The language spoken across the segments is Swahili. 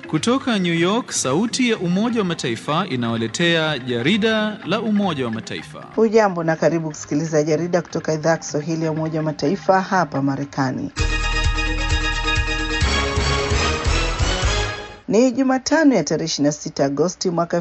Kutoka New York, sauti ya Umoja wa Mataifa inawaletea jarida la Umoja wa Mataifa. Hujambo na karibu kusikiliza jarida kutoka idhaa ya Kiswahili ya Umoja wa Mataifa hapa Marekani. Ni Jumatano ya tarehe 26 Agosti mwaka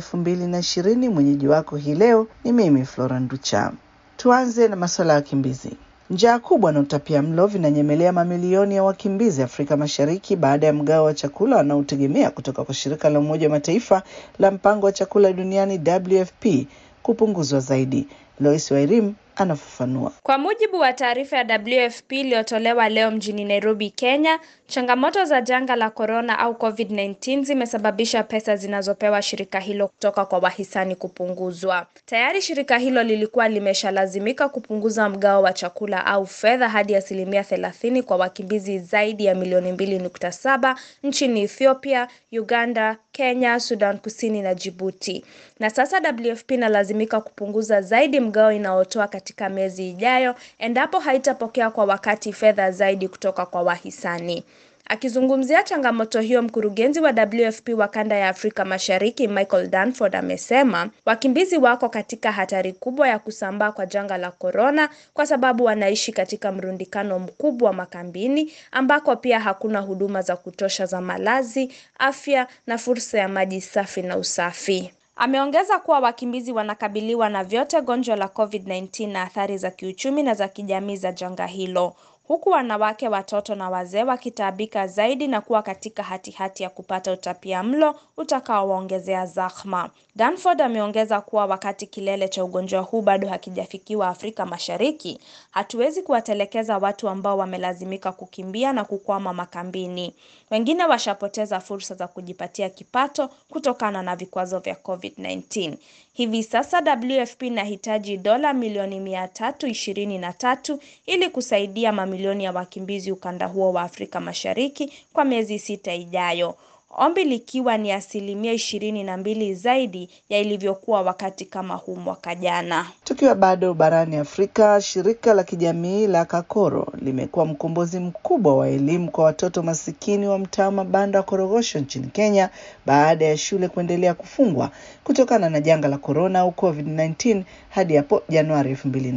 2020. Mwenyeji wako hii leo ni mimi Flora Nducha. Tuanze na masuala ya wakimbizi. Njaa kubwa na utapia mlo vinanyemelea mamilioni ya wakimbizi Afrika Mashariki baada ya mgao wa chakula wanaotegemea kutoka kwa shirika la Umoja wa Mataifa la mpango wa chakula duniani WFP kupunguzwa zaidi. Lois Wairim anafafanua. Kwa mujibu wa taarifa ya WFP iliyotolewa leo mjini Nairobi, Kenya, changamoto za janga la korona au COVID-19 zimesababisha pesa zinazopewa shirika hilo kutoka kwa wahisani kupunguzwa. Tayari shirika hilo lilikuwa limeshalazimika kupunguza mgao wa chakula au fedha hadi asilimia thelathini kwa wakimbizi zaidi ya milioni mbili nukta saba nchini Ethiopia, Uganda, Kenya, Sudan Kusini na Djibouti. Na sasa WFP inalazimika kupunguza zaidi mgao inaotoa katika miezi ijayo endapo haitapokea kwa wakati fedha zaidi kutoka kwa wahisani. Akizungumzia changamoto hiyo, mkurugenzi wa WFP wa kanda ya Afrika Mashariki Michael Danford amesema wakimbizi wako katika hatari kubwa ya kusambaa kwa janga la korona kwa sababu wanaishi katika mrundikano mkubwa makambini ambako pia hakuna huduma za kutosha za malazi, afya na fursa ya maji safi na usafi. Ameongeza kuwa wakimbizi wanakabiliwa na vyote gonjwa la COVID-19 na athari za kiuchumi na za kijamii za janga hilo huku wanawake, watoto na wazee wakitaabika zaidi na kuwa katika hatihati hati ya kupata utapia mlo utakaowaongezea zahma. Danford ameongeza kuwa wakati kilele cha ugonjwa huu bado hakijafikiwa Afrika Mashariki, hatuwezi kuwatelekeza watu ambao wamelazimika kukimbia na kukwama makambini. Wengine washapoteza fursa za kujipatia kipato kutokana na vikwazo vya COVID-19. Hivi sasa WFP inahitaji dola milioni mia tatu ishirini na tatu ili kusaidia mamilioni ya wakimbizi ukanda huo wa Afrika Mashariki kwa miezi sita ijayo. Ombi likiwa ni asilimia ishirini na mbili zaidi ya ilivyokuwa wakati kama huu mwaka jana. Tukiwa bado barani Afrika, shirika la kijamii la Kakoro limekuwa mkombozi mkubwa wa elimu kwa watoto masikini wa mtaa wa mabanda wa Korogosho nchini Kenya baada ya shule kuendelea kufungwa kutokana na janga la korona au COVID-19 hadi hapo Januari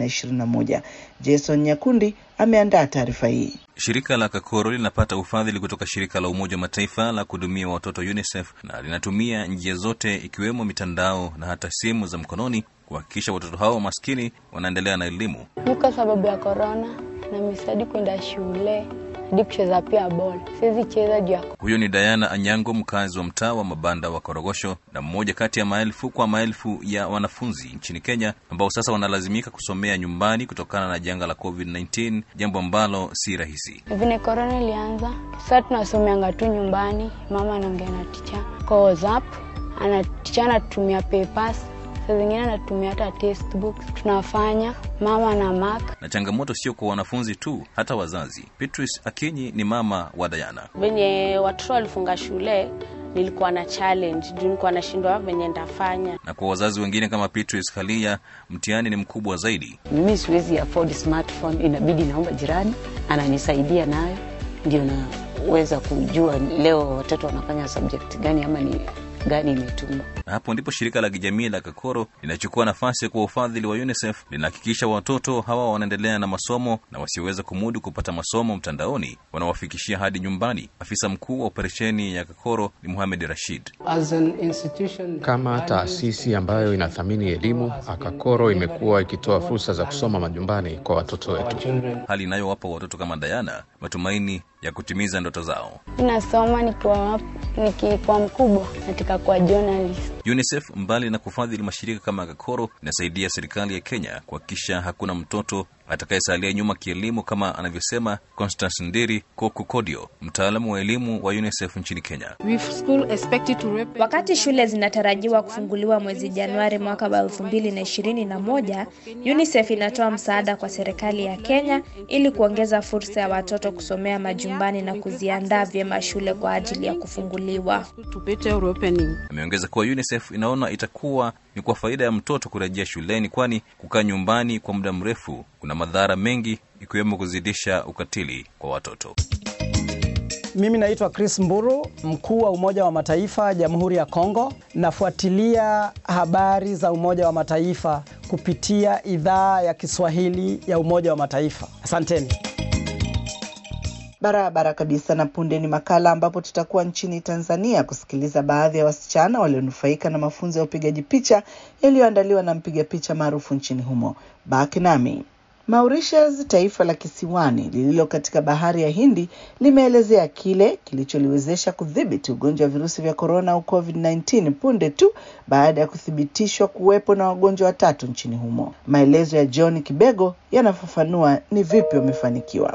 2021. Jason Nyakundi ameandaa taarifa hii. Shirika la Kakoro linapata ufadhili kutoka shirika la Umoja wa Mataifa la kuhudumia watoto UNICEF na linatumia njia zote ikiwemo mitandao na hata simu za mkononi kuhakikisha watoto hao maskini wanaendelea na elimu. Ni kwa sababu ya korona na misadi kwenda shule hadi kucheza pia bol, siwezi cheza juu ya Huyo ni Diana Anyango, mkazi wa mtaa wa mabanda wa Korogosho na mmoja kati ya maelfu kwa maelfu ya wanafunzi nchini Kenya ambao sasa wanalazimika kusomea nyumbani kutokana na janga la COVID-19, jambo ambalo si rahisi. vile korona ilianza. Sasa tunasomeanga tu nyumbani, mama anaongea na ticha kwa WhatsApp, ana ticha anatumia papers, saa zingine anatumia hata textbooks tunafanya mama na mark Na changamoto sio kwa wanafunzi tu, hata wazazi. Beatrice Akinyi ni mama wa Diana. venye watoto walifunga shule nilikuwa na challenge juu nilikuwa nashindwa venye ndafanya na kwa wazazi wengine kama Beatrice Khalia, mtihani ni mkubwa zaidi. mimi siwezi afford smartphone, inabidi naomba jirani ananisaidia nayo, ndio naweza kujua leo watoto wanafanya subject gani ama ni gani imetumwa. Na hapo ndipo shirika la kijamii la Kakoro linachukua nafasi kwa ufadhili wa UNICEF, linahakikisha watoto hawa wanaendelea na masomo na wasioweza kumudu kupata masomo mtandaoni wanawafikishia hadi nyumbani. Afisa mkuu wa operesheni ya Kakoro ni Muhamed Rashid. As an institution Kama taasisi ambayo inathamini elimu, Akakoro imekuwa ikitoa fursa za kusoma majumbani kwa watoto our wetu. children hali inayowapa watoto kama Diana matumaini ya kutimiza ndoto zao. Ninasoma nikiwa wap- nikikuwa mkubwa, nataka kuwa journalist. UNICEF mbali na kufadhili mashirika kama Kakoro, inasaidia serikali ya Kenya kuhakikisha hakuna mtoto atakayesalia nyuma kielimu, kama anavyosema Constance Ndiri Koku Kodio, mtaalamu wa elimu wa UNICEF nchini Kenya. Wakati shule zinatarajiwa kufunguliwa mwezi Januari mwaka wa elfu mbili na ishirini na moja, UNICEF inatoa msaada kwa serikali ya Kenya ili kuongeza fursa ya watoto kusomea majumbani na kuziandaa vyema shule kwa ajili ya kufunguliwa. Ameongeza kuwa UNICEF inaona itakuwa ni kwa faida ya mtoto kurejea shuleni, kwani kukaa nyumbani kwa muda mrefu kuna madhara mengi, ikiwemo kuzidisha ukatili kwa watoto. Mimi naitwa Chris Mburu, mkuu wa Umoja wa Mataifa Jamhuri ya Kongo. Nafuatilia habari za Umoja wa Mataifa kupitia idhaa ya Kiswahili ya Umoja wa Mataifa. Asanteni. Barabara kabisa. Na punde ni makala ambapo tutakuwa nchini Tanzania kusikiliza baadhi ya wasichana walionufaika na mafunzo ya upigaji picha yaliyoandaliwa na mpiga picha maarufu nchini humo. Baki nami. Mauritius, taifa la kisiwani lililo katika bahari ya Hindi, limeelezea kile kilicholiwezesha kudhibiti ugonjwa wa virusi vya korona au COVID-19 punde tu baada ya kuthibitishwa kuwepo na wagonjwa watatu nchini humo. Maelezo ya John Kibego yanafafanua ni vipi wamefanikiwa.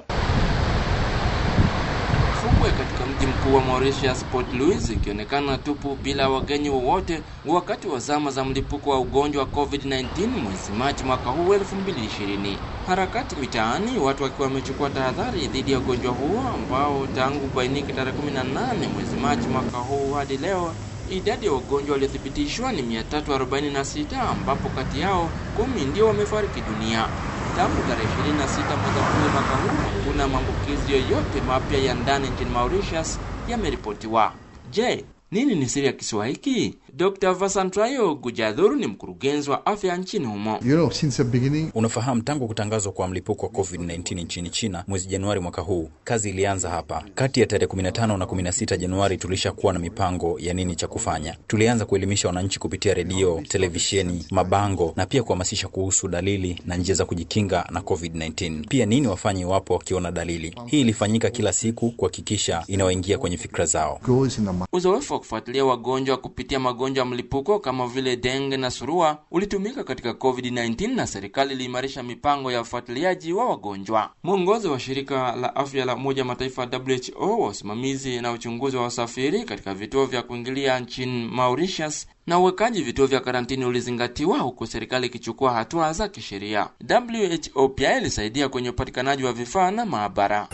Fukwe katika mji mkuu wa Mauritius, Port Louis, ikionekana tupu bila wageni wowote wakati wa zama za mlipuko wa ugonjwa wa COVID-19 mwezi Machi mwaka huu 2020. Harakati mitaani, watu wakiwa wamechukua tahadhari dhidi ya ugonjwa huo ambao tangu kubainike tarehe 18 mwezi Machi mwaka huu hadi leo idadi ya wagonjwa waliothibitishwa ni 346 ambapo kati yao kumi ndio wamefariki dunia. Tangu tarehe 26 mwezi Aprili mwaka huu hakuna maambukizi yoyote mapya ya ndani nchini Mauritius yameripotiwa. Je, nini ni siri ya kisiwa hiki? Dr. Vasantrayo Gujadhur ni mkurugenzi wa afya nchini humo. You know, since the beginning... Unafahamu, tangu kutangazwa kwa mlipuko wa COVID-19 nchini China mwezi Januari mwaka huu, kazi ilianza hapa. Kati ya tarehe 15 na 16 Januari tulishakuwa na mipango ya nini cha kufanya. Tulianza kuelimisha wananchi kupitia redio, televisheni, mabango na pia kuhamasisha kuhusu dalili na njia za kujikinga na COVID-19, pia nini wafanye iwapo wakiona dalili. Hii ilifanyika kila siku kuhakikisha inawaingia kwenye fikra zao. Uzoefu wa kufuatilia wagonjwa kupitia magonjwa ya mlipuko kama vile denge na surua ulitumika katika COVID-19 na serikali iliimarisha mipango ya ufuatiliaji wa wagonjwa. Mwongozo wa shirika la afya la Umoja wa Mataifa WHO wa usimamizi na uchunguzi wa wasafiri katika vituo vya kuingilia nchini Mauritius na uwekaji vituo vya karantini ulizingatiwa huku serikali ikichukua hatua za kisheria. WHO pia ilisaidia kwenye upatikanaji wa vifaa na maabara.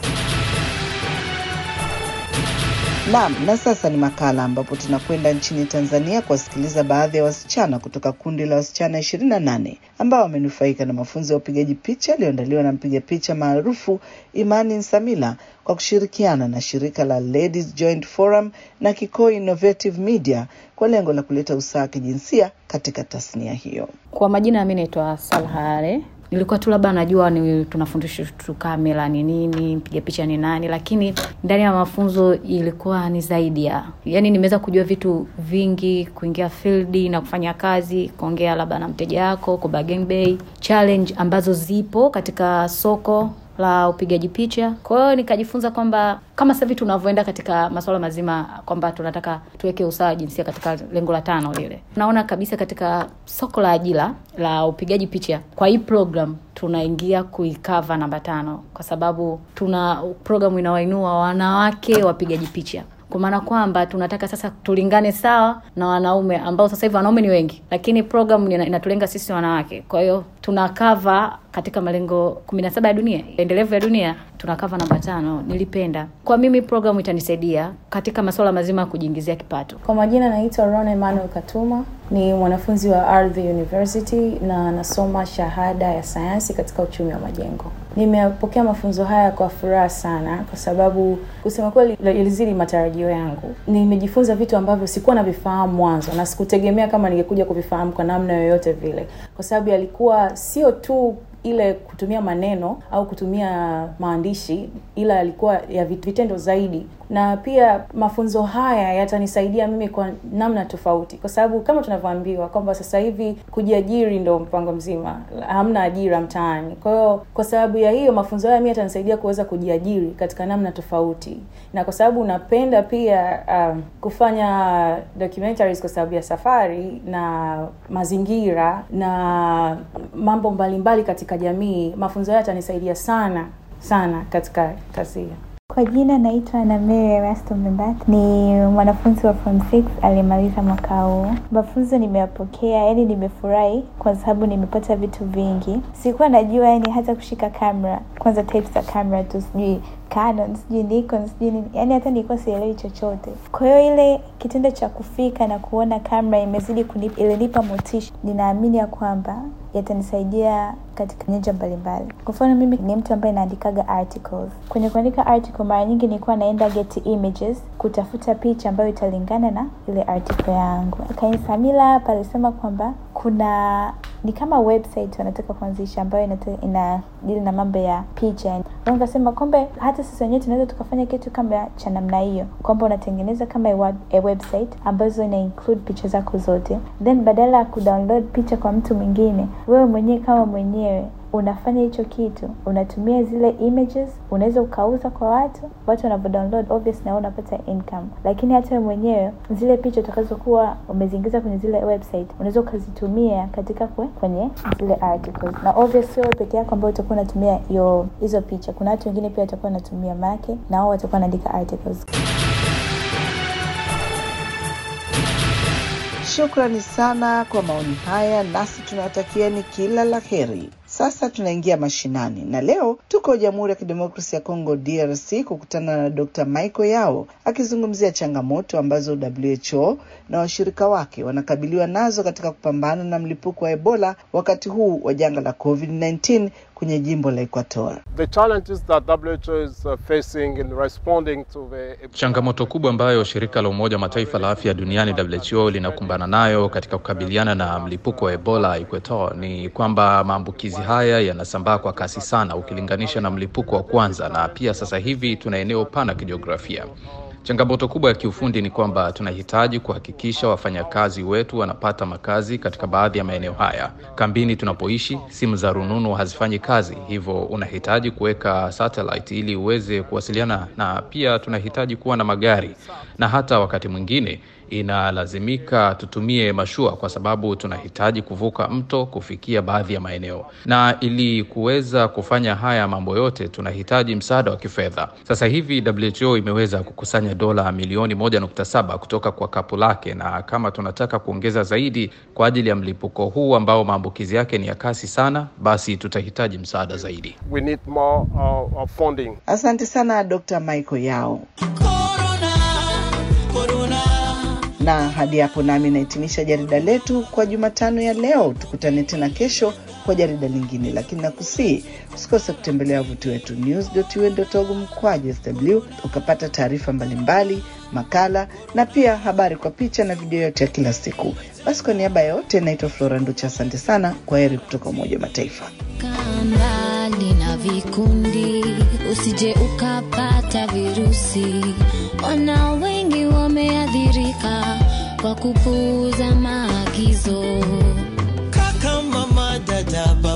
Naam, na sasa ni makala ambapo tunakwenda nchini Tanzania kuwasikiliza baadhi ya wasichana kutoka kundi la wasichana 28 ambao wamenufaika na mafunzo ya upigaji picha yaliyoandaliwa na mpiga picha maarufu Imani Nsamila kwa kushirikiana na shirika la Ladies Joint Forum na Kikoi Innovative Media kwa lengo la kuleta usawa wa kijinsia katika tasnia hiyo. Kwa majina, mimi naitwa Salhare nilikuwa tu labda najua ni tunafundisha tu kamera ni nini, mpiga picha ni nani, lakini ndani ya mafunzo ilikuwa ni zaidi ya yani, nimeweza kujua vitu vingi, kuingia field na kufanya kazi, kuongea labda na mteja wako, ku bargain bay, challenge ambazo zipo katika soko la upigaji picha. Kwa hiyo nikajifunza kwamba kama sasa hivi tunavyoenda katika masuala mazima kwamba tunataka tuweke usawa wa jinsia katika lengo la tano lile, naona kabisa katika soko la ajira la upigaji picha kwa hii program tunaingia kuikava namba tano, kwa sababu tuna programu inawainua wanawake wapigaji picha kwa maana kwamba tunataka sasa tulingane sawa na wanaume ambao sasa hivi wanaume ni wengi, lakini program inatulenga sisi wanawake. Kwa hiyo tunakava katika malengo kumi na saba ya dunia endelevu ya dunia tunakava namba tano. Nilipenda kwa mimi programu itanisaidia katika masuala mazima ya kujiingizia kipato. Kwa majina naitwa Ron Emmanuel Katuma, ni mwanafunzi wa Ardhi University na nasoma shahada ya sayansi katika uchumi wa majengo. Nimepokea mafunzo haya kwa furaha sana, kwa sababu kusema kweli ilizidi matarajio yangu. Nimejifunza vitu ambavyo sikuwa navifahamu mwanzo na sikutegemea kama ningekuja kuvifahamu kwa namna yoyote vile, kwa sababu yalikuwa sio tu ile kutumia maneno au kutumia maandishi, ila yalikuwa ya vitendo zaidi. Na pia mafunzo haya yatanisaidia mimi kwa namna tofauti, kwa sababu kama tunavyoambiwa kwamba sasa hivi kujiajiri ndo mpango mzima, hamna ajira mtaani. Kwa hiyo kwa sababu ya hiyo mafunzo haya mimi yatanisaidia kuweza kujiajiri katika namna tofauti, na kwa sababu napenda pia um, kufanya documentaries kwa sababu ya safari na mazingira na mambo mbalimbali mbali katika jamii. Mafunzo haya yatanisaidia sana sana katika kazi hiyo. Kwa jina naitwa na Mary Erasto Mbat, ni mwanafunzi wa form 6 aliyemaliza mwaka huu. Mafunzo nimeyapokea, yani nimefurahi kwa sababu nimepata vitu vingi. Sikuwa najua yani hata kushika kamera kwanza types za camera tu sijui Canon sijui Nikon sijui nini, yani hata nilikuwa sielewi chochote. Kwa hiyo ile kitendo cha kufika na kuona kamera imezidi kunipa, ilinipa motisha. Ninaamini ya kwamba yatanisaidia katika nyanja mbalimbali. Kwa mfano, mimi ni mtu ambaye naandikaga articles. Kwenye kuandika article, mara nyingi nilikuwa naenda Getty Images kutafuta picha ambayo italingana na ile article yangu. Kain Samila hapa alisema kwamba kuna ni kama website wanataka kuanzisha ambayo inata- inadili na mambo ya picha. Nikasema kumbe hata sisi wenyewe tunaweza tukafanya kitu kama cha namna hiyo, kwamba unatengeneza kama a web- a website ambazo ina include picha zako zote, then badala ya kudownload picha kwa mtu mwingine, wewe mwenyewe kama mwenyewe unafanya hicho kitu, unatumia zile images, unaweza ukauza kwa watu, watu wanavyo download obvious, na wewe unapata income. Lakini hata wewe mwenyewe zile picha utakazokuwa umeziingiza kwenye zile website, unaweza ukazitumia katika kwe, kwenye zile articles, na obvious sio wewe peke yako ambao utakuwa unatumia hiyo hizo picha, kuna watu wengine pia watakuwa wanatumia make, na wao watakuwa wanaandika articles. Shukrani sana kwa maoni haya, nasi tunawatakieni kila la heri. Sasa tunaingia mashinani, na leo tuko Jamhuri ya Kidemokrasia ya Kongo DRC kukutana na Dr. Michael Yao akizungumzia changamoto ambazo WHO na washirika wake wanakabiliwa nazo katika kupambana na mlipuko wa Ebola wakati huu wa janga la COVID-19 kwenye jimbo la Equator. The challenges that WHO is uh, facing in responding to the Changamoto kubwa ambayo shirika la Umoja wa Mataifa la afya duniani WHO linakumbana nayo katika kukabiliana na mlipuko wa Ebola Equator ni kwamba maambukizi haya yanasambaa kwa kasi sana ukilinganisha na mlipuko wa kwanza, na pia sasa hivi tuna eneo pana kijiografia. Changamoto kubwa ya kiufundi ni kwamba tunahitaji kuhakikisha wafanyakazi wetu wanapata makazi katika baadhi ya maeneo haya. Kambini tunapoishi, simu za rununu hazifanyi kazi, hivyo unahitaji kuweka satellite ili uweze kuwasiliana, na pia tunahitaji kuwa na magari, na hata wakati mwingine inalazimika tutumie mashua kwa sababu tunahitaji kuvuka mto kufikia baadhi ya maeneo, na ili kuweza kufanya haya mambo yote tunahitaji msaada wa kifedha. Sasa hivi WHO imeweza kukusanya dola milioni moja nukta saba kutoka kwa kapu lake, na kama tunataka kuongeza zaidi kwa ajili ya mlipuko huu ambao maambukizi yake ni ya kasi sana, basi tutahitaji msaada zaidi. we need more uh, uh, funding. Asante sana Dr. Michael Yao. Na hadi hapo nami nahitimisha jarida letu kwa Jumatano ya leo. Tukutane tena kesho kwa jarida lingine, lakini nakusii usikose kutembelea wavuti wetu news.un.org mkwaju sw ukapata taarifa mbalimbali, makala na pia habari kwa picha na video yote ya kila siku. Basi kwa niaba ya yote, naitwa Flora Nducha, asante sana. Kwa heri kutoka Umoja wa Mataifa. mbali na vikundi, usije ukapata virusi. Wana wengi wameathirika kwa kupuuza maagizo. kaka mama dada baba